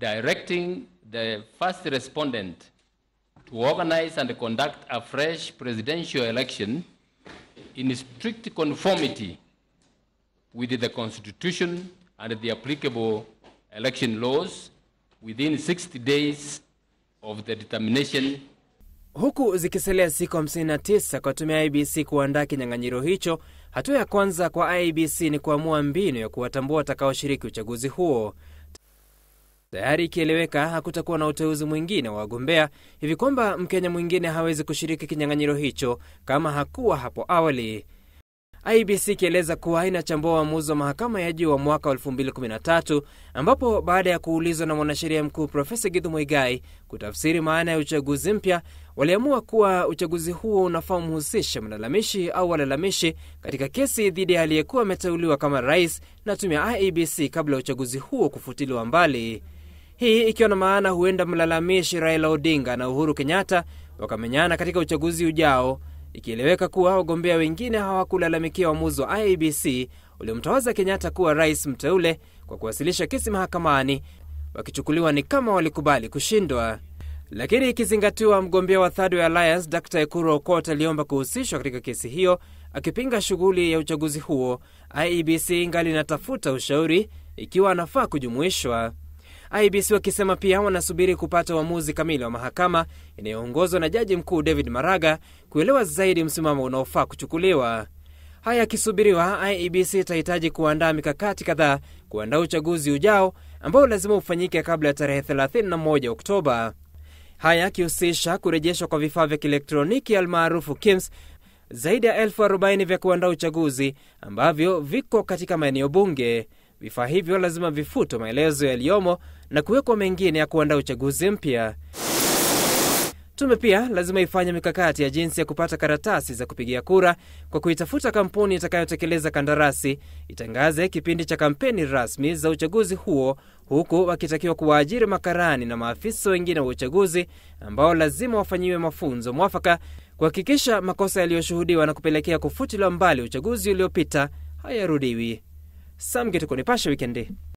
directing the first respondent to organize and conduct a fresh presidential election in strict conformity with the Constitution and the applicable election laws within 60 days of the determination Huku zikisalia siku 59 kwa tume ya IBC kuandaa kinyang'anyiro hicho, hatua ya kwanza kwa IBC ni kuamua mbinu ya kuwatambua watakaoshiriki uchaguzi huo. Tayari ikieleweka hakutakuwa na uteuzi mwingine wa wagombea, hivi kwamba Mkenya mwingine hawezi kushiriki kinyang'anyiro hicho kama hakuwa hapo awali. IBC ikieleza kuwa inachambua uamuzi wa mahakama ya juu wa mwaka wa 2013 ambapo baada ya kuulizwa na mwanasheria mkuu Profesa Githu Muigai kutafsiri maana ya uchaguzi mpya, waliamua kuwa uchaguzi huo unafaa umhusishe mlalamishi au walalamishi katika kesi dhidi ya aliyekuwa ameteuliwa kama rais na tume ya IEBC kabla ya uchaguzi huo kufutiliwa mbali. Hii ikiwa na maana huenda mlalamishi Raila Odinga na Uhuru Kenyatta wakamenyana katika uchaguzi ujao ikieleweka kuwa wagombea wengine hawakulalamikia uamuzi wa IEBC uliomtawaza Kenyatta kuwa rais mteule kwa kuwasilisha kesi mahakamani, wakichukuliwa ni kama walikubali kushindwa. Lakini ikizingatiwa mgombea wa Third Way Alliance Dr Ekuru Aukot aliomba kuhusishwa katika kesi hiyo akipinga shughuli ya uchaguzi huo, IEBC ingali inatafuta ushauri ikiwa anafaa kujumuishwa. IBC wakisema pia wanasubiri kupata uamuzi kamili wa mahakama inayoongozwa na jaji mkuu David Maraga kuelewa zaidi msimamo unaofaa kuchukuliwa. Haya yakisubiriwa, IEBC itahitaji kuandaa mikakati kadhaa kuandaa uchaguzi ujao ambao lazima ufanyike kabla ya tarehe 31 Oktoba. Haya yakihusisha kurejeshwa kwa vifaa vya kielektroniki almaarufu KIMS zaidi ya elfu arobaini vya kuandaa uchaguzi ambavyo viko katika maeneo bunge. Vifaa hivyo lazima vifutwe maelezo yaliyomo na kuwekwa mengine ya kuandaa uchaguzi mpya. Tume pia lazima ifanye mikakati ya jinsi ya kupata karatasi za kupigia kura kwa kuitafuta kampuni itakayotekeleza kandarasi, itangaze kipindi cha kampeni rasmi za uchaguzi huo, huku wakitakiwa kuwaajiri makarani na maafisa wengine wa uchaguzi ambao lazima wafanyiwe mafunzo mwafaka kuhakikisha makosa yaliyoshuhudiwa na kupelekea kufutiliwa mbali uchaguzi uliopita hayarudiwi. Sam Gituko, Nipashe Wikendi.